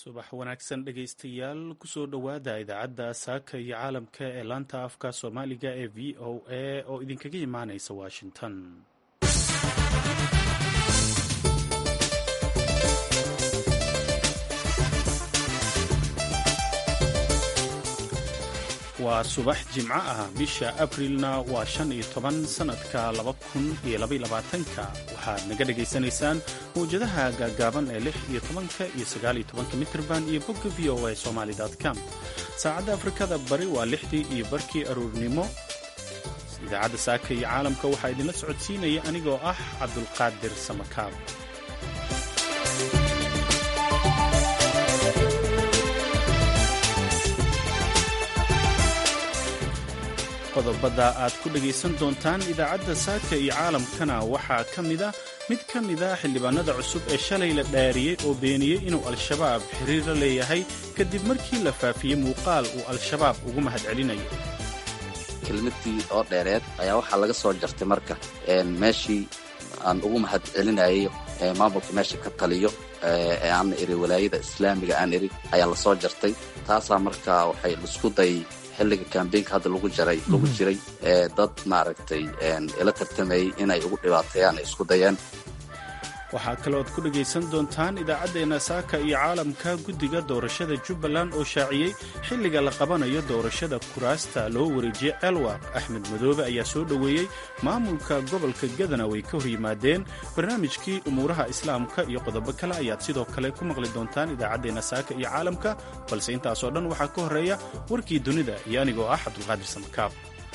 subax wanaagsan dhegaystayaal kusoo dhowaada idaacadda saaka iyo caalamka ee laanta afka soomaaliga ee v o a oo idinkaga imaanaysa washington waa subax jimco ah bisha abrilna waa shan iyo toban sannadka laba kun iyo labayolabaatanka waxaad naga dhagaysanaysaan mawjadaha gaagaaban ee lix iyo tobanka iyo sagaal iyo tobanka mitrban iyo bogga v o a somali com saacadda afrikada bari waa lixdii iyo barkii aruurnimo idaacadda saaka iyo caalamka waxaa idinla socodsiinaya anigoo ah cabdulqaadir samakaab qodobada aad ku dhegaysan doontaan idaacadda saaka iyo caalamkana waxaa ka mida mid ka mida xildhibaanada cusub ee shalay la dhaariyey oo beeniyey inuu al-shabaab xiriir la leeyahay kadib markii la faafiyey muuqaal uu al-shabaab ugu mahadcelinayo kelmadii oo dheereed ayaa waxaa laga soo jartay marka meeshii aan ugu mahad celinayay maamulka meesha ka taliyo ee aan iri walaayada islaamiga aan iri ayaa lasoo jartay taasaa marka waxay isku day xilliga kambeynka hadda lagu jaray lagu jiray ee dad maaragtay ila tartamayey inay ugu dhibaateeyaan ay isku dayeen waxaa kalood ku dhegaysan doontaan idaacaddeenna saaka iyo caalamka guddiga doorashada jubbaland oo shaaciyey xilliga la qabanayo doorashada kuraasta loo wareejiyey ceelwaaq axmed madoobe ayaa soo dhoweeyey maamulka gobolka gadana way ka hor yimaadeen barnaamijkii umuuraha islaamka iyo qodobo kale ayaad sidoo kale ku maqli doontaan idaacaddeenna saaka iyo caalamka balse intaasoo dhan waxaa ka horreeya warkii dunida iyo anigoo ah cabdulqaadir samakaab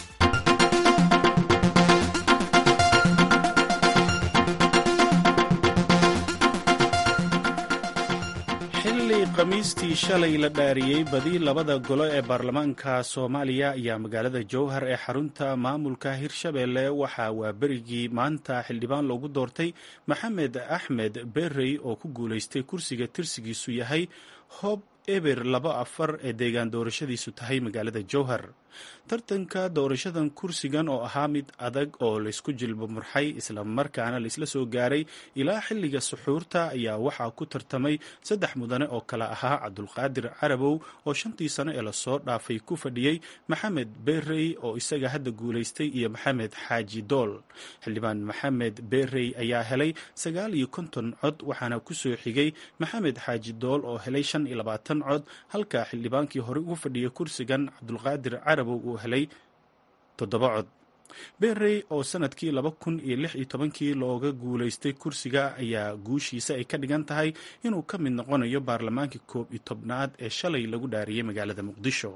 khamiistii shalay la dhaariyey badi labada golo ee baarlamaanka soomaaliya ayaa magaalada jowhar ee xarunta maamulka hirshabeelle waxaa waaberigii maanta xildhibaan loogu doortay maxamed axmed berey oo ku guulaystay kursiga tirsigiisu yahay hob eber laba afar ee deegaan doorashadiisu tahay magaalada jowhar tartanka doorashadan kursigan oo ahaa mid adag oo laysku jilbo murxay islamarkaana laysla soo gaaray ilaa xilliga suxuurta ayaa waxaa ku tartamay saddex mudane oo kale ahaa cabdulqaadir carabow oo shantii sano ee lasoo dhaafay ku fadhiyey maxamed berey oo isaga hadda guulaystay iyo maxamed xaaji dool xildhibaan maxamed berey ayaa helay sagaal iyo konton cod waxaana kusoo xigay maxamed xaaji dool oo helay shan iyo labaatan cod halka xildhibaankii horey ugu fadhiyay kursigan cabdulqaadir carabow uu helay toddoba cod berey oo sanadkii laba kun iyo lix iyo tobankii looga guulaystay kursiga ayaa guushiisa ay ka dhigan tahay inuu ka mid noqonayo baarlamaankii koob iyo tobnaad ee shalay lagu dhaariyey magaalada muqdisho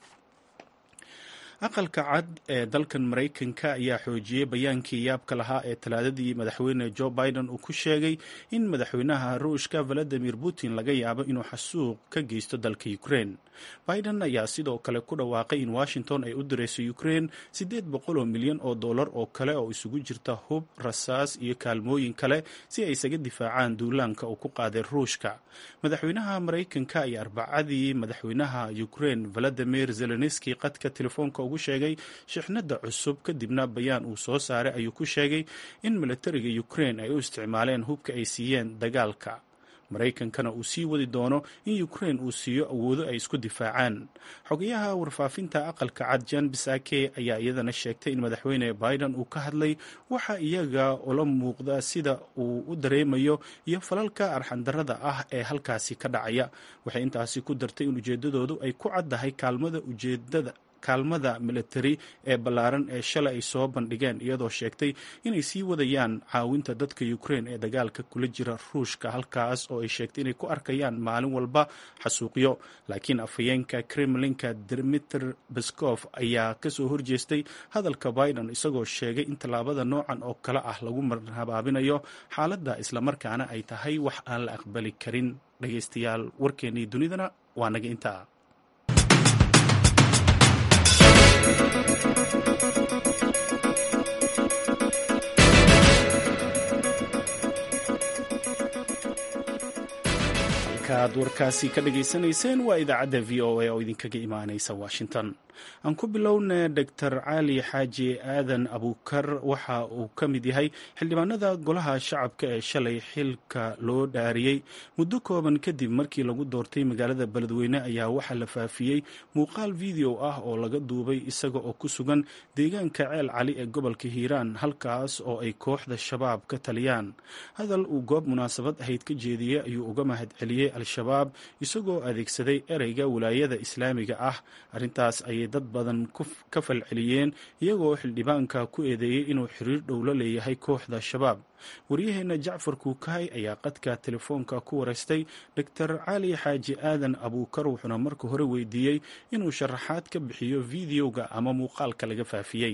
aqalka cad ee dalkan maraykanka ayaa xoojiyey bayaankii yaabka lahaa ee talaadadii madaxweyne jo biden uu ku sheegay in madaxweynaha ruushka valadimir putin laga yaabo inuu xasuuq ka geysto dalka ukraine biden ayaa sidoo kale ku dhawaaqay in washington ay u dirayso ukraine siddeed boqol oo milyan oo dollar oo kale oo isugu jirta hub rasaas iyo kaalmooyin kale si ay isaga difaacaan duulaanka uu ku qaaday ruushka madaxweynaha maraykanka ayaa arbacadii madaxweynaha ukraine valadimir zelenski qadka telefoonka ugu sheegay shixnada cusub kadibna bayaan uu soo saaray ayuu ku sheegay in milatariga ukraine ay u isticmaaleen hubka ay siiyeen dagaalka maraykankana uu sii wadi doono in ukraine uu siiyo awoodo ay isku difaacaan xogayaha warfaafinta aqalka cad jan bisake ayaa iyadana sheegtay in madaxweyne biden uu ka hadlay waxa iyaga ula muuqda sida uu u dareemayo iyo falalka arxandarada ah ee halkaasi ka dhacaya waxay intaasi ku dartay in ujeedadoodu ay ku caddahay kaalmada ujeedada kaalmada militari ee ballaaran ee shalay ay soo bandhigeen iyadoo sheegtay inay sii wadayaan caawinta dadka ukraine ee dagaalka kula jira ruushka halkaas oo ay sheegtay inay ku arkayaan maalin walba xasuuqyo laakiin afhayeenka kremlinka dmitr beskov ayaa kasoo horjeestay hadalka biden isagoo sheegay in tallaabada noocan oo kale ah lagu marhabaabinayo xaaladda islamarkaana ay tahay wax aan la aqbali karin dhagaystayaal warkeennii dunidana waa naga intaa halkaaad warkaasi ka dhagaysanayseen waa idaacadda v o a oo idinkaga imaanaysa washington aan ku bilowna doctor cali xaaji aadan abuukar waxa uu ka mid yahay xildhibaanada golaha shacabka ee shalay xilka loo dhaariyey muddo kooban kadib markii lagu doortay magaalada beledweyne ayaa waxaa la faafiyey muuqaal video ah oo laga duubay isaga oo ku sugan deegaanka ceel cali ee gobolka hiiraan halkaas oo ay kooxda shabaab ka taliyaan hadal uu goob munaasabad ahayd ka jeediyey ayuu uga mahad celiyey al-shabaab isagoo adeegsaday ereyga wilaayada islaamiga ah arrintaas ayay dad badan ka falceliyeen iyagoo xildhibaanka ku eedeeyey inuu xiriir dhow la leeyahay kooxda shabaab waryaheena jacfar kuukahay ayaa qadka telefoonka ku wareystay doctor cali xaaji aadan abuukar wuxuuna marka hore weydiiyey inuu sharaxaad ka bixiyo videoga ama muuqaalka laga faafiyey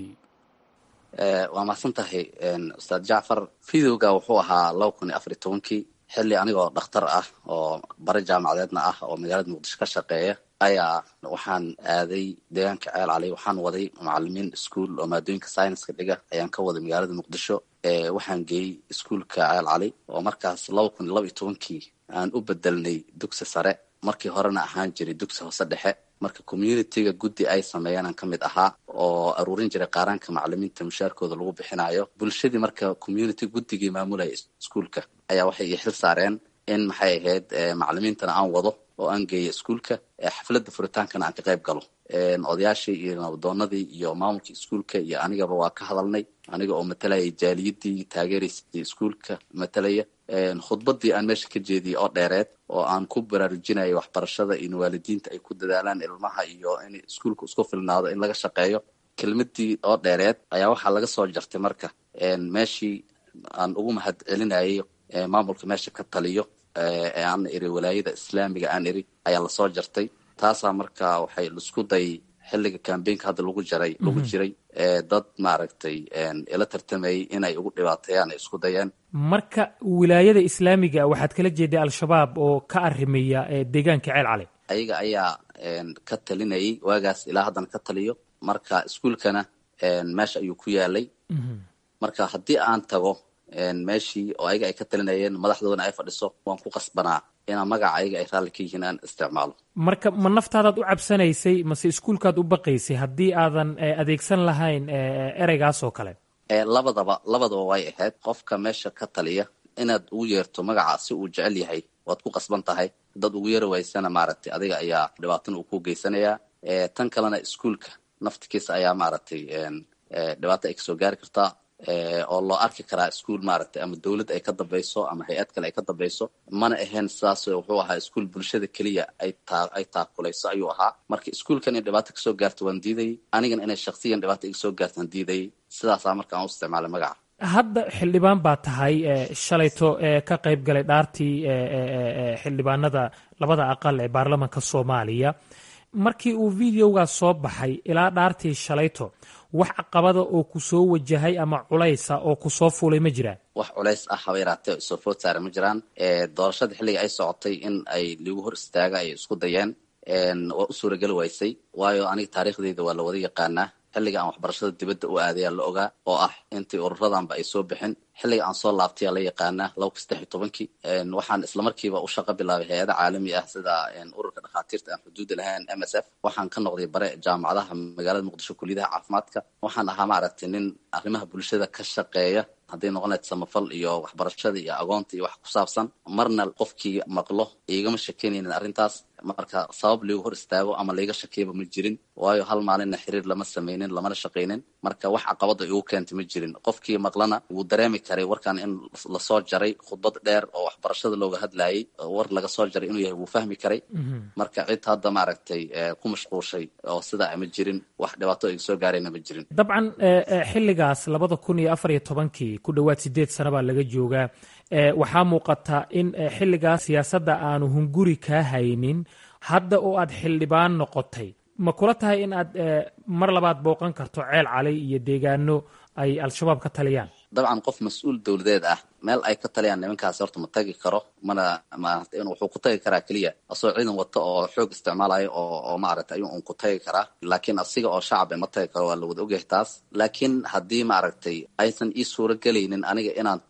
waa mahadsan tahay ustaad jacfar videoga wuxuu ahaa laba kun iyo afar iyo tobankii xilli anigoo dhakhtar ah oo bare jaamacadeedna ah oo magaalada muqdisho ka shaqeeya ayaa waxaan aaday deegaanka ceel cali waxaan waday macalimiin ischool oo maadooyinka scienska dhiga ayaan ka waday magaalada muqdisho waxaan geeyey ischoolka ceel cali oo markaas laba kun iyo laba iyo tobankii aan u bedelnay dugsi sare markii horena ahaan jiray dugsi hoose dhexe marka communitiga guddi ay sameeyeenaan ka mid ahaa oo aruurin jiray qaaraanka macalimiinta mushaarkooda lagu bixinayo bulshadii marka community guddigii maamulaya iskuolka ayaa waxay ii xil saareen in maxay ahayd macalimiintana aan wado oo aan geeyo iskuolka xafladda furitaankana aan ka qayb galo odayaashii iyo nabadoonadii iyo maamulkii iskuolka iyo anigaba waa ka hadalnay aniga oo matalaya jaaliyadii taageeraysay iskuolka matalaya khudbadii aan meesha ka jeediyey oo dheereed oo aan ku baraarujinayo waxbarashada in waalidiinta ay ku dadaalaan ilmaha iyo in iskuolka isku filnaado in laga shaqeeyo kelmadii oo dheereed ayaa waxaa laga soo jartay marka meeshii aan ugu mahad celinayay maamulka meesha ka taliyo ee aan iri walaayada islaamiga aan iri ayaa lasoo jartay taasaa marka waxay isku day xilliga cambaynka hadda lagu jaray lagu jiray dad maaragtay ila tartamayay inay ugu dhibaateeyaan ay isku dayeen marka wilaayada islaamiga waxaad kala jeeday al-shabaab oo ka arimaya deegaanka ceel cali ayaga ayaa ka talinayay waagaas ilaa haddana ka taliyo marka iskuolkana meesha ayuu ku yaalay marka haddii aan tago meeshii oo ayaga ay ka talinayeen madaxdoodana ay fadhiso waan ku qasbanaa inaa magaca ayaga ay raalli ka yihiin aan isticmaalo marka ma naftaadaad u cabsanaysay mase iskuolkaad u baqaysay haddii aadan adeegsan lahayn ereygaas oo kale labadaba labadaba way ahayd qofka meesha ka taliya inaad ugu yeerto magaca si uu jecel yahay waad ku qasban tahay dad ugu yeeri waysana maaragtay adiga ayaa dhibaatana uu ku geysanayaa tan kalena iskuolka naftikiisa ayaa maaragtay dhibaata ay kasoo gaari kartaa oo loo arki karaa iskuol maaragtay ama dawlad ay ka dambayso ama hay-ad kale ay ka dambayso mana ahayn sidaas wuxuu ahaa iskuol bulshada keliya ay taa ay taakulayso ayuu ahaa marka iskuolkan in dhibaato kasoo gaarto waan diidayay anigana inay shaksiyan dhibaato iga soo gaarto waan diidayay sidaasaa marka aan u isticmaalay magaca hadda xildhibaan baa tahay shalayto ka qayb galay dhaartii xildhibaanada labada aqal ee baarlamanka soomaaliya markii uu videogaas soo baxay ilaa dhaartii shalayto wax caqabada oo ku soo wajahay ama culaysa oo ku soo fuulay ma jiraan wax culays ah haba yaraatee soo food saara ma jiraan doorashadii xilliga ay socotay in ay ligu hor istaaga ay isku dayeen waa u suurageli waysay waayo aniga taariikhdeyda waa la wada yaqaanaa xilliga aan waxbarashada dibadda u aadayaa la ogaa oo ah intii ururadanba ay soo bixin xilliga aan soo laabtaya la yaqaanaa laba kun saddex iyo tobankii waxaan islamarkiiba u shaqo bilaabay hay-ada caalami ah sida ururka dhakhaatiirta aan xuduudda lahayn m s f waxaan ka noqday bare jaamacadaha magaalada muqdisho kuliyadaha caafimaadka waxaan ahaa maaragtay nin arrimaha bulshada ka shaqeeya hadday noqonayd samafal iyo waxbarashada iyo agoonta iyo wax ku saabsan marna qofkii maqlo igama shakenaynin arrintaas marka sabab liigu hor istaago ama laiga shakiyaba ma jirin waayo hal maalinna xiriir lama sameynin lamana shaqaynin marka wax caqabada igu keentay ma jirin qofkii maqlana wuu dareemi karay warkan in lasoo jaray khudbad dheer oo waxbarashada looga hadlayay war laga soo jaray inuu yahay wuu fahmi karay marka cid hadda maaragtay ku mashquushay oo sidaa ma jirin wax dhibaato iga soo gaarayna ma jirin dabcan xilligaas labada kun iyo afar iyo tobankii ku dhowaad sideed sano baa laga joogaa waxaa muuqata in xilligaas siyaasadda aanu hunguri kaa haynin hadda oo aad xildhibaan noqotay ma kula tahay in aad mar labaad booqan karto ceel cali iyo deegaano ay al-shabaab ka taliyaan dabcan qof mas-uul dowladeed ah meel ay ka taliyaan nimankaasi horta ma tagi karo mana maarata in wuxuu ku tagi karaa keliya asagoo ciidan wato oo xoog isticmaalayo oo oo maaragtay ayuu un ku tagi karaa laakiin asiga oo shacaba ma tagi karo waa la wada ogyahay taas laakiin haddii maaragtay aysan ii suuro gelaynin aniga inaan tago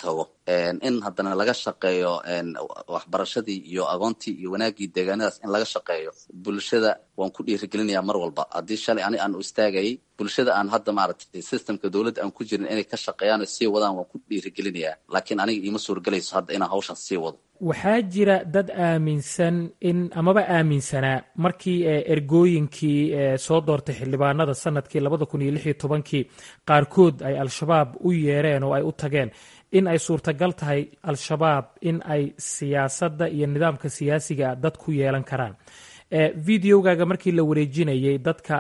in haddana laga shaqeeyo waxbarashadii iyo aqoontii iyo wanaaggii deegaanadaas in laga shaqeeyo bulshada waan ku dhiirigelinayaa mar walba haddii shalay ani aan u istaagayay bulshada aan hadda maaragtay systemka dowladda aan ku jirin inay ka shaqeeyaan oo sii wadaan waan ku dhiirigelinayaa laakiin aniga iima suurgelayso hadda inaan hawshaas sii wado waxaa jira dad aaminsan in amaba aaminsanaa markii ergooyinkii soo doortay xildhibaanada sanadkii labada kun iyo lix iyo tobankii qaarkood ay al-shabaab u yeereen oo ay u tageen in ay suurtagal tahay al-shabaab in ay siyaasadda iyo nidaamka siyaasiga dad ku yeelan karaan videogaaga markii la wareejinayay dadka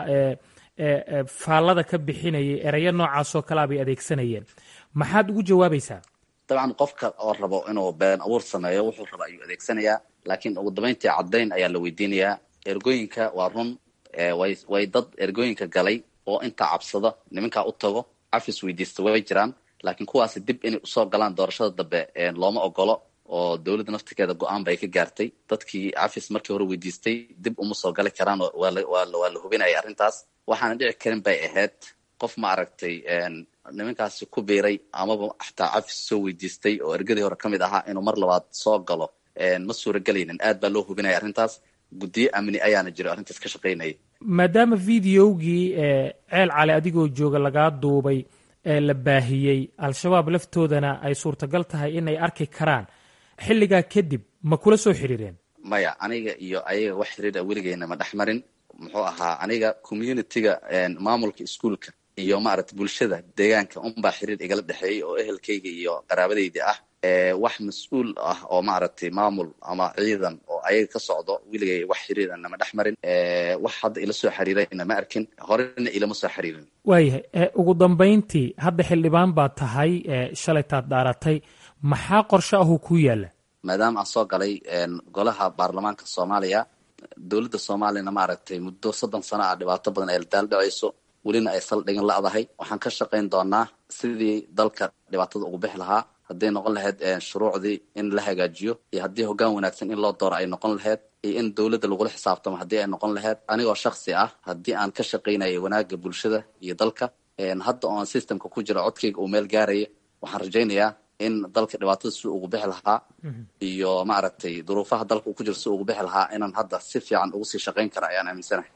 faallada ka bixinayay erayo noocaasoo kalea bay adeegsanayeen maxaad ugu jawaabaysaa dabcan qofka oo rabo inuu been abuur sameeyo wuxuu raba ayuu adeegsanayaa laakiin ugu dambayntii caddayn ayaa la weydiinayaa ergooyinka waa run way way dad ergooyinka galay oo intaa cabsada nimankaa u tago cafis weydiista way jiraan laakiin kuwaasi dib inay usoo galaan doorashada dambe looma ogolo oo dowladda naftigeeda go-aan bay ka gaartay dadkii cafis markii hore weydiistay dib uma soo gali karaan waa la hubinaya arrintaas waxaana dhici karin bay ahayd qof ma aragtay nimankaasi ku biiray amaba xataa cafis soo weydiistay oo ergadii hore ka mid ahaa inuu mar labaad soo galo ma suuragelaynin aad baa loo hubinaya arrintaas guddiyo amni ayaana jiro arrintaas ka shaqaynaya maadaama videogii ceel cali adigoo jooga lagaa duubay ee la baahiyey al-shabaab laftoodana ay suurtagal tahay inay arki karaan xilligaa kadib ma kula soo xiriireen maya aniga iyo ayaga wax xiriira weligeyna ma dhex marin muxuu ahaa aniga communitiga maamulka iskuolka iyo maaragtay bulshada deegaanka unbaa xiriir igala dhexeeyay oo ehelkayga iyo qaraabadayda ah wax mas-uul ah oo maaragtay maamul ama ciidan oo ayaga ka socdo weligay wax xiriira nama dhex marin wax hadda ila soo xiriirayna ma arkin horena ilama soo xiriirin waayahay ugu dambayntii hadda xildhibaan baa tahay shalaytaad dhaaratay maxaa qorshe ahuu ku yaalla maadaama aan soo galay golaha baarlamaanka soomaaliya dowladda soomaaliyana maaragtay muddo soddon sano ah dhibaato badan ay daaldhacayso welina ay saldhigin la'dahay waxaan ka shaqayn doonaa sidii dalka dhibaatada ugu bixi lahaa hadday noqon lahayd shuruucdii in la hagaajiyo iyo haddii hoggaan wanaagsan in loo dooro ay noqon lahayd iyo in dowladda lagula xisaabtamo haddii ay noqon lahayd anigoo shaksi ah haddii aan ka shaqaynaya wanaagga bulshada iyo dalka hadda oon systemka ku jiro codkayga uu meel gaaraya waxaan rajaynayaa in dalka dhibaatada si ugu bixi lahaa iyo maaragtay duruufaha dalka uu ku jiro si ugu bixi lahaa inaan hadda si fiican ugu sii shaqayn kara ayaan aaminsanahay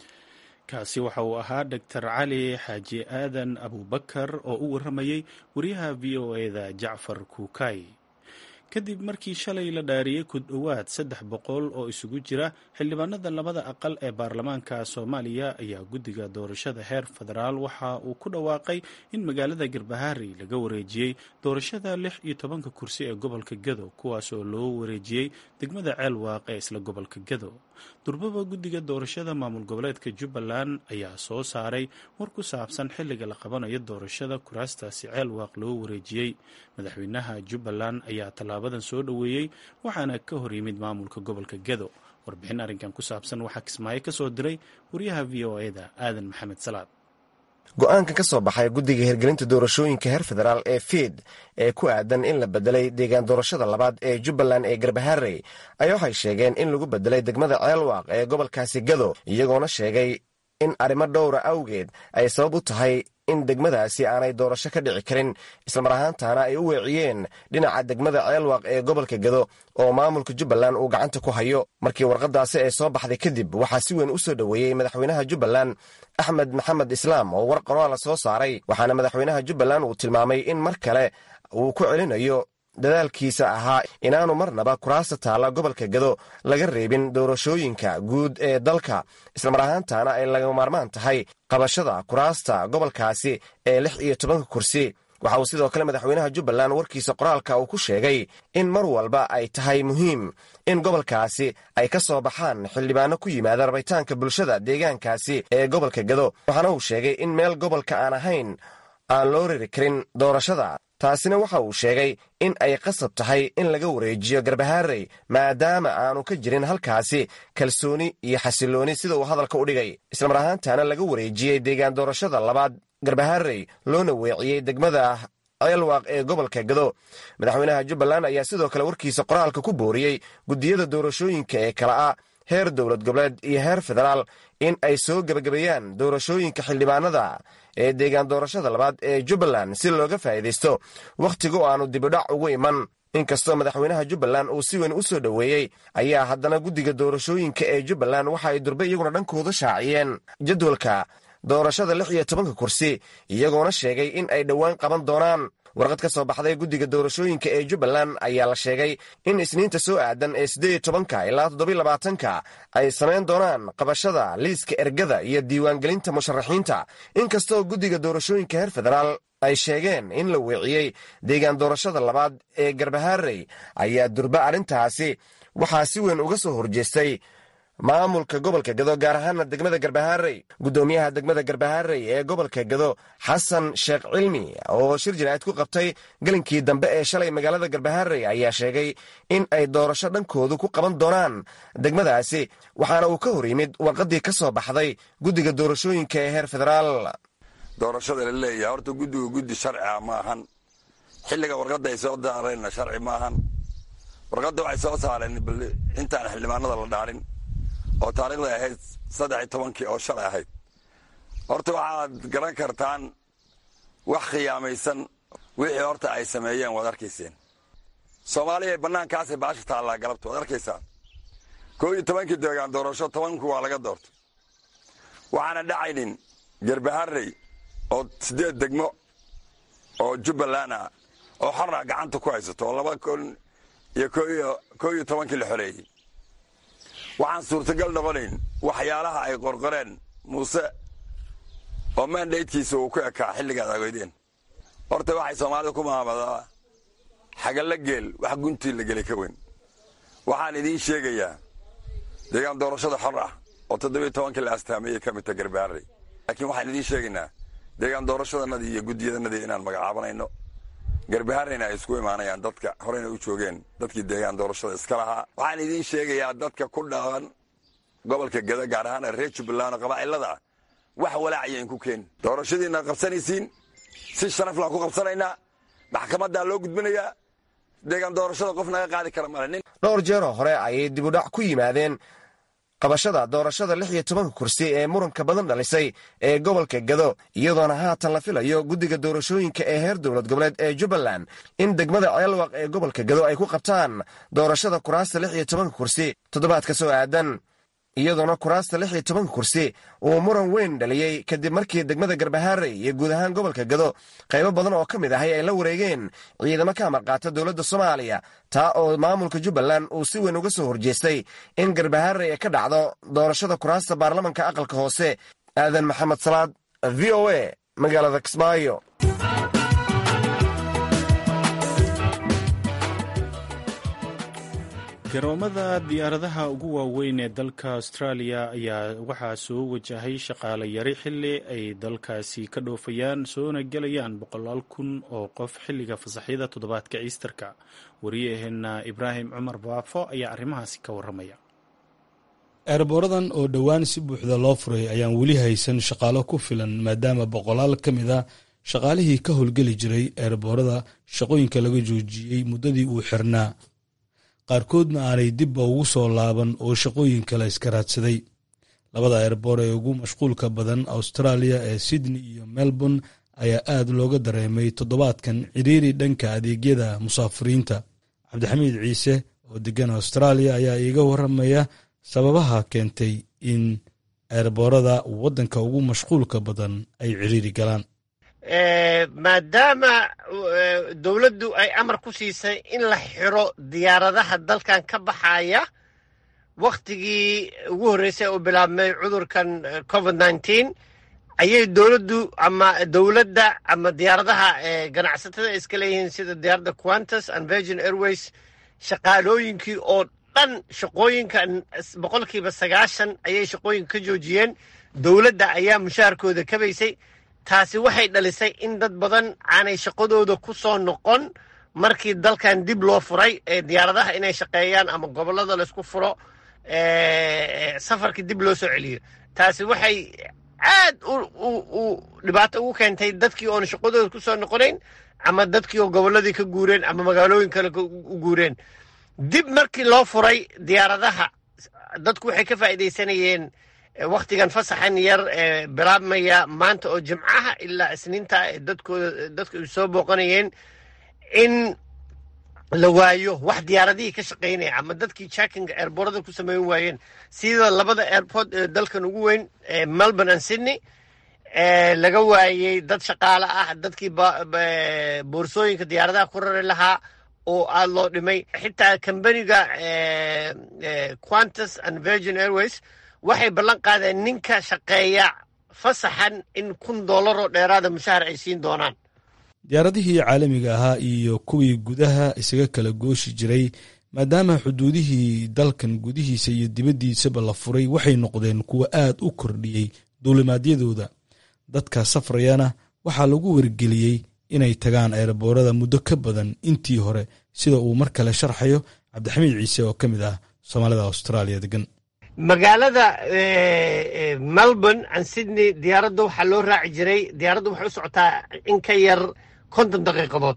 kaasi waxa uu ahaa doctor cali xaaji aadan abubakar oo u warramayey wariyaha v o eda jacfar kuukay kadib markii shalay la dhaariyey ku dhowaad saddex boqol oo isugu jira xildhibaanada labada aqal ee baarlamaanka soomaaliya ayaa guddiga doorashada heer federaal waxa uu ku dhawaaqay in magaalada garbahaari laga wareejiyey doorashada lix iyo tobanka kursi ee gobolka gado kuwaas oo loo wareejiyey degmada ceelwaaq ee isla gobolka gado durbaba guddiga doorashada maamul goboleedka jubbaland ayaa soo saaray war ku saabsan xilliga la qabanayo doorashada kuraastaasi ceelwaaq loo wareejiyey madaxweynaha jubbaland ayaa tallaabadan soo dhoweeyey waxaana ka hor yimid maamulka gobolka gado warbixin arrinkan ku saabsan waxaa kismaayo ka soo diray wariyaha v o eda aadan maxamed salaad go-aanka ka soo baxay guddiga hirgelinta doorashooyinka heer federaal ee fiid ee ku aadan in la bedelay deegaan doorashada labaad ee jubbaland ee garbaharey ayaa waxay sheegeen in lagu bedelay degmada ceelwaaq ee gobolkaasi gado iyagoona sheegay in arrimo dhowra awgeed ay sabab u tahay in degmadaasi aanay doorasho ka dhici karin islamar ahaantaana ay u weeciyeen dhinaca degmada ceelwaaq ee gobolka gado oo maamulka jubbaland uu gacanta ku hayo markii warqadaasi ay soo baxday kadib waxaa si weyn u soo dhoweeyey madaxweynaha jubbaland axmed maxamed islaam oo war qoraala soo saaray waxaana madaxweynaha jubbaland uu tilmaamay in mar kale uu ku celinayo dadaalkiisa ahaa inaanu marnaba kuraasta taalla gobolka gado laga reebin doorashooyinka guud ee dalka islamar ahaantaana ay laga maarmaan tahay qabashada kuraasta gobolkaasi ee lix iyo tobanka kursi waxa uu sidoo kale madaxweynaha jubbaland warkiisa qoraalka uu ku sheegay in mar walba ay tahay muhiim in gobolkaasi ay ka soo baxaan xildhibaano ku yimaada rabitaanka bulshada deegaankaasi ee gobolka gado waxaana uu sheegay in meel gobolka aan ahayn aan loo riri karin doorashada taasina waxa uu sheegay in ay qasab tahay in laga wareejiyo garbahaarey maadaama aanu ka jirin halkaasi kalsooni iyo xasillooni sida uu hadalka u dhigay islamar ahaantaana laga wareejiyey deegaan doorashada labaad garbahaarey loona weeciyey degmada ceelwaaq ee gobolka gado madaxweynaha jubbaland ayaa sidoo kale warkiisa qoraalka ku booriyey guddiyada doorashooyinka ee kala ah heer dowlad goboleed iyo heer federaal in ay soo gebagabeeyaan doorashooyinka xildhibaanada ee deegaan doorashada labaad ee jubbaland si looga faa'iidaysto wakhtiga oo aanu dibidhac ugu iman inkastoo madaxweynaha jubbaland uu si weyn u soo dhoweeyey ayaa haddana guddiga doorashooyinka ee jubbaland waxa ay durbe iyaguna dhankooda shaaciyeen jadwalka doorashada lix iyo tobanka kursi iyagoona sheegay in ay dhowaan qaban doonaan warqad ka soo baxday guddiga doorashooyinka ee jubbaland ayaa la sheegay in isniinta soo aadan ee siddeed iyo tobanka ilaa toddobiy labaatanka ay samayn doonaan qabashada liiska ergada iyo diiwaangelinta musharaxiinta inkastoo guddiga doorashooyinka heer federaal ay sheegeen in la weeciyey deegaan doorashada labaad ee garbahaarey ayaa durba arrintaasi waxaa si weyn uga soo horjeestay maamulka gobolka gado gaar ahaana degmada garbahaarey guddoomiyaha degmada garbahaarey ee gobolka gado xasan sheekh cilmi oo shir jinaa'id ku qabtay gelinkii dambe ee shalay magaalada garbahaarey ayaa sheegay in ay doorasho dhankoodu ku qaban doonaan degmadaasi waxaana uu ka hor yimid warqaddii ka soo baxday guddiga doorashooyinka ee heer federaal doorashada la leeyahay horta guddigu guddi sharci ah ma ahan xilliga warqadda ay soo daareenna sharci ma ahan warqadda waxay soo saareen bal intaan xildhibaanada la dhaarin oo taariikhday ahayd saddex iyo tobankii oo shalay ahayd horta waxaad garan kartaan wax khiyaamaysan wixii horta ay sameeyeen waad arkayseen soomaaliya bannaankaasay baasha taallaa galabta waad arkaysaan koo iyo tobankii deegaan doorasho tobanku waa laga doortay waxaana dhacaynin garbaharey oo siddeed degmo oo jubbaland ah oo xora gacanta ku haysato oo laba kun iyo koo iyo tobankii la xoreeyey waxaan suurtagal noqonayn waxyaalaha ay qorqoreen muuse oo mandatekiisa uu ku ekaa xilligaad agoydeen horta waxay soomaalida ku maamadaa xagalla geel wax guntii la gelay ka weyn waxaan idiin sheegayaa deegaan doorashada xor ah oo toddobiyo tobankii la astaameeyey ka midta garbaarey laakiin waxaan idiin sheegaynaa deegaan doorashadanadii iyo guddiyadanadii inaan magacaabanayno garbahareyna ay isku imaanayaan dadka horeyna u joogeen dadkii deegaan doorashada iska lahaa waxaan idiin sheegayaa dadka ku dhaqan gobolka gada gaar ahaan reer jubbaland oo qabaa'ilada ah wax walaacayain ku keeni doorashadiina qabsanaysiin si sharaflaan ku qabsanaynaa maxkamaddaa loo gudbinayaa deegaan doorashada qof naga qaadi kara male nin dhowr jeeroo hore ayay dibudhac ku yimaadeen qabashada doorashada lix iyo tobanka kursi ee muranka badan dhalisay ee gobolka gado iyadoona haatan la filayo guddiga doorashooyinka ee heer dowlad goboleed ee jubbaland in degmada ceelwaq ee gobolka gado ay ku qabtaan doorashada kuraasta lix iyo tobanka kursi toddobaadka soo aadan iyadoona kuraasta lix iyo tobanka kursi uu muran weyn dhaliyey kadib markii degmada garbahaarey iyo guud ahaan gobolka gado qaybo badan oo ka mid ahay ay la wareegeen ciidamo ka amar qaata dowladda soomaaliya taa oo maamulka jubbaland uu si weyn uga soo horjeestay in garbahaarey ay ka dhacdo doorashada kuraasta baarlamanka aqalka hoose aadan maxamed salaad v o a magaalada kismaayo garoomada diyaaradaha ugu waaweyn ee dalka australia ayaa waxaa soo wajahay shaqaale yari xili ay dalkaasi ka dhoofayaan soona gelayaan boqolaal kun oo qof xilliga fasaxyada toddobaadka iisterka wariyaheena ibraahim cumar baafo ayaa arrimahaasi ka waramaya eerbooradan oo dhowaan si buuxda loo furay ayaan weli haysan shaqaalo ku filan maadaama boqolaal ka mid a shaqaalihii ka howlgeli jiray eerboorada shaqooyinka laga joojiyey muddadii uu xirnaa qaarkoodna aanay dibba ugu soo laaban oo shaqooyin kale iska raadsaday labada eerboor ee ugu mashquulka badan australia ee sydney iyo melbourne ayaa aad looga dareemay toddobaadkan cidhiiri dhanka adeegyada musaafiriinta cabdixamiid ciise oo degan australia ayaa iiga waramaya sababaha keentay in eerboorada waddanka ugu mashquulka badan ay cidhiiri galaan maadaama dowladdu ay amar ku siisay in la xiro diyaaradaha dalkan ka baxaya wakhtigii ugu horreysay uu bilaabmay cudurkan covid nneteen ayay dowladdu ama dowladda ama diyaaradaha ganacsatada iska leeyihiin sida diyaaradda quantus and virgin airways shaqaalooyinkii oo dhan shaqooyinka boqolkiiba sagaashan ayay shaqooyinka ka joojiyeen dowladda ayaa mushaharkooda kabaysay taasi waxay dhalisay in dad badan aanay shaqadooda ku soo noqon markii dalkan dib loo furay ee diyaaradaha inay shaqeeyaan ama gobollada laysku furo safarkii dib loo soo celiyo taasi waxay aad u dhibaato ugu keentay dadkii oona shaqadooda ku soo noqonayn ama dadkii oo gobolladii ka guureen ama magaalooyin kale u guureen dib markii loo furay diyaaradaha dadku waxay ka faa'iidaysanayeen waktigan fasaxan yar ee bilaabmaya maanta oo jimcaha ilaa isniinta dadkooda dadka ay soo booqanayeen in la waayo wax diyaaradihii ka shaqaynaya ama dadkii jackinga airboorada ku sameyn waayeen sida labada airport ee dalkan ugu weyn ee melbourne and sydney laga waayey dad shaqaale ah dadkii boorsooyinka diyaaradaha ku rari lahaa oo aad loo dhimay xitaa kambaniga quantus and virgin airways waxay ballan qaadeen ninka shaqeeya fasaxan in kun dollar oo dheeraada mushahar ay siin doonaan diyaaradihii caalamiga ahaa iyo kuwii gudaha isaga kala gooshi jiray maadaama xuduudihii dalkan gudihiisa iyo dibaddiisaba la furay waxay noqdeen kuwa aad u kordhiyey duulimaadyadooda dadka safrayana waxaa lagu wargeliyey inay tagaan eeraboorada muddo ka badan intii hore sida uu mar kale sharxayo cabdixamiid ciise oo ka mid ah soomaalida austraaliya degan magaalada melbourne and sydney diyaaradda waxaa loo raaci jiray diyaaradda waxay u socotaa in ka yar konton daqiiqadood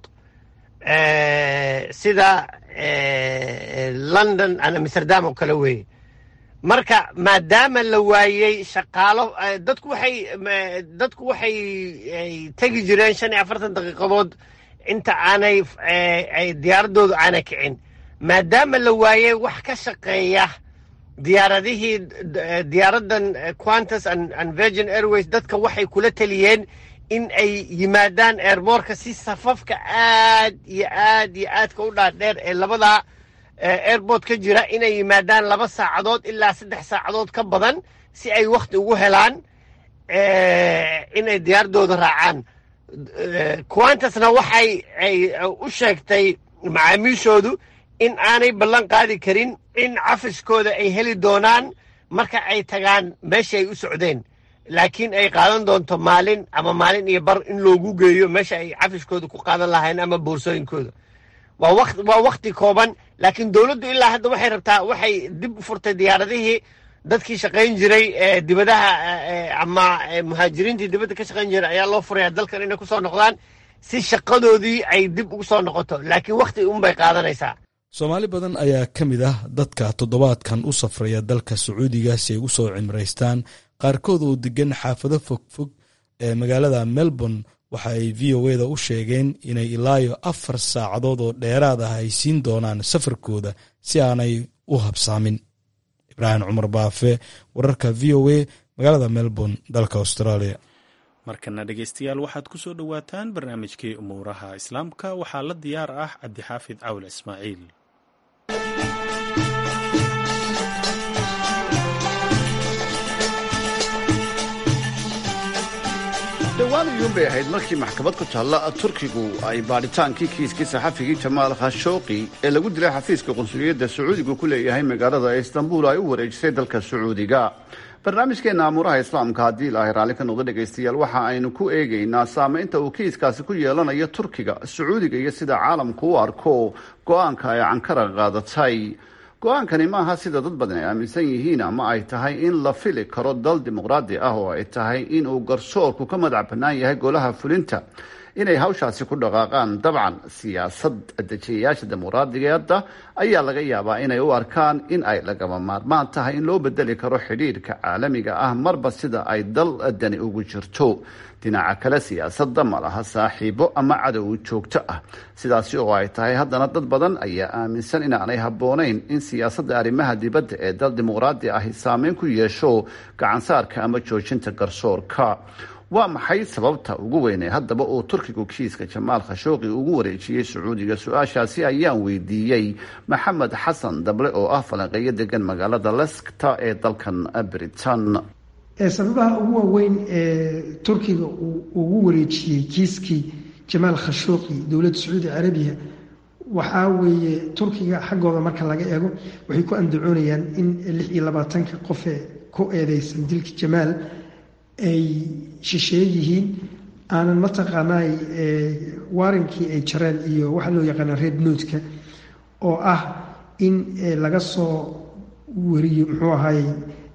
sida london and amsterdam oo kale weeye marka maadaama la waayey shaqaalo dadku waxay dadku waxay tegi jireen shan iyo afartan daqiiqadood inta aanay diyaaradoodu aanay kicin maadaama la waayey wax ka shaqeeya diyaaradihii diyaaraddan quantus and virgin airways dadka waxay kula taliyeen in ay yimaadaan airboorka si safafka aad iyo aad iyo aadka u dhaadheer ee labada airport ka jira inay yimaadaan laba saacadood ilaa saddex saacadood ka badan si ay wakhti ugu helaan inay diyaaradooda raacaan quantusna waxay ay u sheegtay macaamiishoodu in aanay ballan qaadi karin in cafiskooda ay heli doonaan marka ay tagaan meesha ay u socdeen laakiin ay qaadan doonto maalin ama maalin iyo bar in loogu geeyo meesha ay cafiskooda ku qaadan lahayn ama boorsooyinkooda waa wakti kooban laakiin dowladdu ilaa hadda waxay rabtaa waxay dib u furtay diyaaradihii dadkii shaqayn jiray dibadaha ama muhaajiriintii dibadda ka shaqayn jiray ayaa loo furaya dalkan inay kusoo noqdaan si shaqadoodii ay dib ugu soo noqoto laakiin wakti unbay qaadanaysaa soomaali badan ayaa ka mid ah dadka toddobaadkan u safraya dalka sacuudiga si ay u soo cimraystaan qaarkood oo degan xaafado fogfog ee magaalada melbourne waxa ay v o eda u sheegeen inay ilaayo afar saacadood oo dheeraad ah ay siin doonaan safarkooda si aanay u habsaamin ibraahim cumar baafe wararka v o a magaalada melbourne dalka australia markana dhegeystayaal waxaad ku soo dhowaataan barnaamijkii umuuraha islaamka waxaa la diyaar ah cabdixaafid cawle ismaaciil dhowaan iyuunbay ahayd markii maxkamad ku taalla turkigu ay baadhitaankii kiiskii saxafigii jamaal khashooqi ee lagu dilay xafiiska qunsuliyadda sacuudigu ku leeyahay magaalada istanbul ay u wareejisay dalka sacuudiga barnaamijkeenna amuuraha islaamka haddii ilaahay raalli ka noqdo dhegaystayaal waxa aynu ku eegaynaa saamaynta uu kiiskaasi ku yeelanayo turkiga sacuudiga iyo sida caalamku u arko go-aanka ay cankara qaadatay go-aankani maaha sida dad badan ay aaminsan yihiin ama ay tahay in la fili karo dal dimuqraadi ah oo ay tahay in uu garsoorku ka madax bannaan yahay golaha fulinta inay hawshaasi ku dhaqaaqaan dabcan siyaasad dejiyayaasha dimuqraadigeeda ayaa laga yaabaa inay u arkaan in ay lagama maarmaan tahay in loo bedeli karo xidhiirka caalamiga ah marba sida ay dal dani ugu jirto dhinaca kale siyaasadda ma laha saaxiibo ama cadow joogto ah sidaasi oo ay tahay haddana dad badan ayaa aaminsan inaanay habboonayn in siyaasadda arrimaha dibadda ee dal dimuqraadi ahi saameyn ku yeesho gacansaarka ama joojinta garsoorka waa maxay sababta ugu weynee haddaba uu turkigu kiiska jamaal khashooqi ugu wareejiyey sacuudiga su-aashaasi ayaan weydiiyey maxamed xasan dable oo ah falanqeeyo degan magaalada leskta ee dalkan britain sababaha ugu waaweyn ee turkiga uu ugu wareejiyey kiiskii jamaal khashooqi dowladda sacuudi carabiya waxaa weeye turkiga xaggooda marka laga eego waxay ku andacoonayaan in lix iyo labaatanka qofee ku eedeysan dilka jamaal ay shisheeye yihiin aanan mataqaanaa waarinkii ay jareen iyo waxaa loo yaqaana red noodka oo ah in laga soo wariyo muxuu ahaay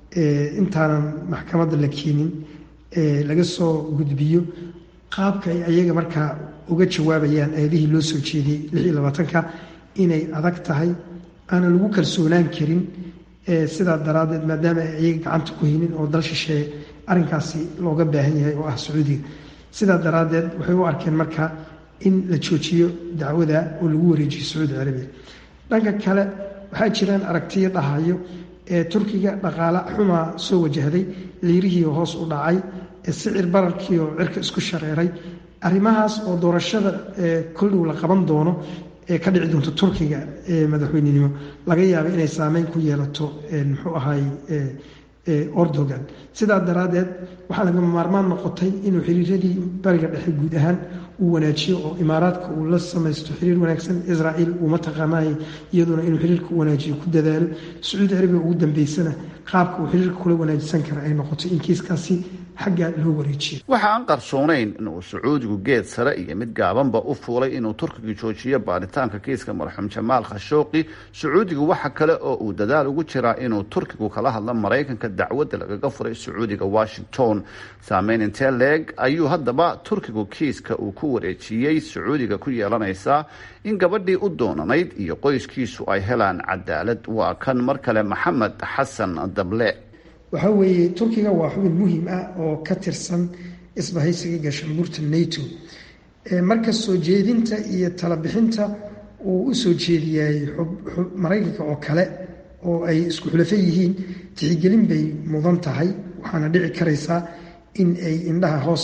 intaanan maxkamadda la keenin laga soo gudbiyo qaabka ay ayaga markaa uga jawaabayaan eedihii loo soo jeediyey lix iyo labaatanka inay adag tahay aanan lagu kalsoonaan karin sidaa daraaddeed maadaama ay iyaga gacanta ku haynin oo dal shisheeye arrinkaasi looga baahan yahay oo ah sacuudiga sidaa daraaddeed waxay u arkeen marka in la joojiyo dacwada oo lagu wareejiyo sacuudi carabiya dhanka kale waxaa jiraan aragtiyo dhahayo ee turkiga dhaqaale xumaa soo wajahday liirihii hoos u dhacay sicir bararkii oo cirka isku shareeray arrimahaas oo doorashada koldhow la qaban doono ee ka dhici doonto turkiga ee madaxweynenimo laga yaaba inay saameyn ku yeelato muxuu ahay ordogan sidaa daraaddeed waxaa lagama maarmaan noqotay inuu xiriiradii bariga dhexe guud ahaan uu wanaajiyo oo imaaraadka uu la samaysto xiriir wanaagsan israa'iil uu mataqaanay iyaduna inuu xiriirka wanaajiyo ku dadaalo sacuudi arabiya ugu dambeysana qaabka uu xiriirka kula wanaajisan kara ay noqoto in kiiskaasi xagga loo wareejiyo waxa aan qarsoonayn inuu sacuudigu geed sare iyo mid gaabanba u fuulay inuu turkiga joojiyo baaritaanka kiiska marxuum jamaal khashooqi sacuudigu waxa kale oo uu dadaal ugu jiraa inuu turkigu kala hadlo maraykanka dacwadda lagaga furay sacuudiga washington saameyn intee leeg ayuu haddaba turkigu kiiska uu ku wareejiyey sacuudiga ku yeelanaysaa in gabadhii u doonanayd iyo qoyskiisu ay helaan cadaalad waa kan mar kale maxamed xasan dable waxaa weeye turkiga waa xubin muhiim ah oo ka tirsan isbahaysiga gaashaanbuurta nato marka soo jeedinta iyo talabixinta uu u soo jeediyay maraykanka oo kale oo ay isku xulafo yihiin tixgelin bay mudan tahay waxaana dhici karaysaa in ay indhaha hoos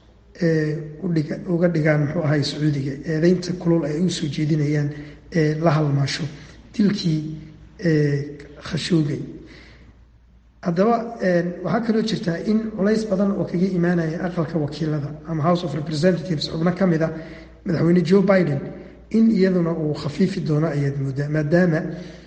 uga dhigaan muxuu ahay sacuudiga eedeynta kulul ay u soo jeedinayaan ee la halmaasho dilkii khashoogay haddaba waxaa kaloo jirtaa in culays badan oo kaga imaanaya aqalka wakiilada ama house of representatives xubno ka mid a madaxweyne joe biden in iyaduna uu khafiifi doono ayaad moodaa maadaama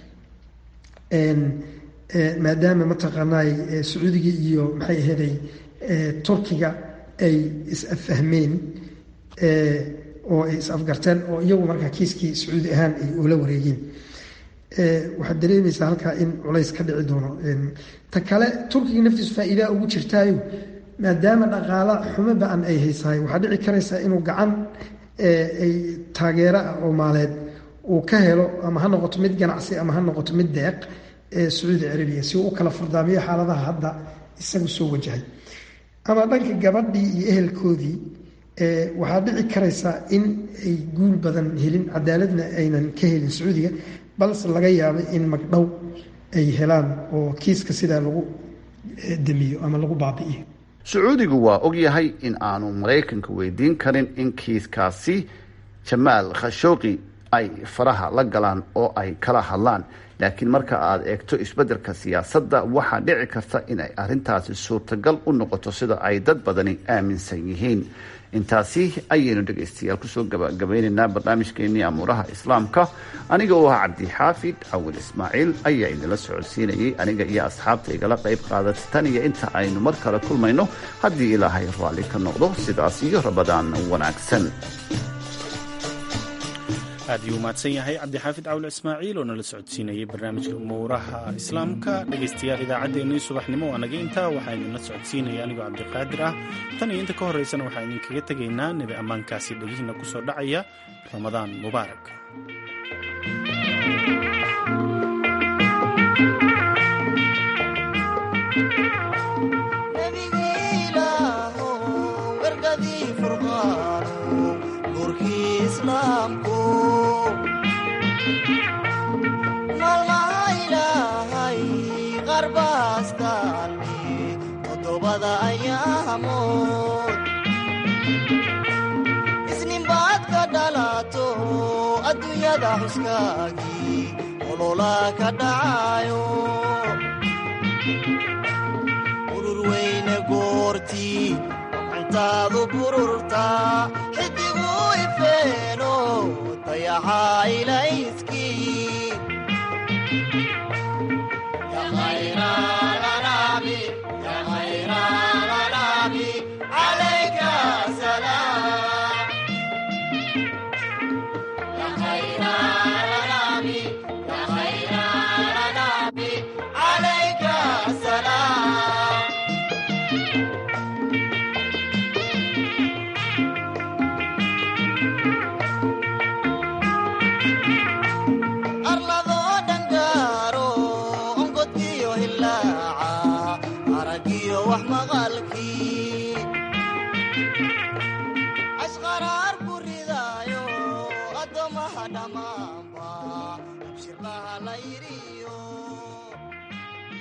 maadaama mataqaanaay sacuudiga iyo maxay aheeday turkiga ay is-affahmeen oo ay is-afgarteen oo iyagu markaa kiiskii sacuudi ahaan ay ula wareegeen waxaad dareemaysaa halkaa in culays ka dhici doono ta kale turkiga naftiisu faa-iidaa ugu jirtaayo maadaama dhaqaala xumo ba-an ay haysahay waxaa dhici karaysaa inuu gacan ay taageero ah oo maaleed uu ka helo ama ha noqoto mid ganacsi ama ha noqoto mid deeq ee sacuudi carabiya si uu u kala furdaamiyo xaaladaha hadda isagu soo wajahay ama dhanka gabadhii iyo ehelkoodii waxaa dhici karaysaa in ay guul badan helin cadaaladna aynan ka helin sacuudiga balse laga yaabay in magdhow ay helaan oo kiiska sidaa lagu damiyo ama lagu baabi'iyo sacuudigu waa ogyahay in aanu maraykanka weydiin karin in kiiskaasi jamaal khashooqi ay faraha la galaan oo ay kala hadlaan laakiin marka aad eegto isbeddelka siyaasadda waxaa dhici karta inay arrintaasi suurtagal u noqoto sida ay dad badani aaminsan yihiin intaasi ayaynu dhegaystayaal kusoo gabagabeynaynaa barnaamijkeenii amuuraha islaamka aniga oo ah cabdixaafid cawil ismaaciil ayaa idinla socodsiinayay aniga iyo asxaabta igala qayb qaadata tan iyo inta aynu mar kale kulmayno haddii ilaahay raalli ka noqdo sidaas iyo rabadaan wanaagsan aad iyuu mahadsan yahay cabdixaafid cawle ismaaciil oo nala socodsiinayay barnaamijka umuuraha islaamka dhegaystayaal idaacaddeenii subaxnimo waa naga intaa waxaa idinla socodsiinaya anigoo cabdiqaadir ah tan iyo inta ka horraysana waxaa idinkaga tegaynaa nebi ammaankaasi dhegihiina ku soo dhacaya ramadaan mubaarak isninbaad ka dhalato adduunyada xuskaagii olola ka dhacayo urur weyne goortii gacantaadu bururta xidigu ifeeno dayaxa ilayskii arladoo dhangaaro ongodkii hilaaca aragiyo wax maqalkii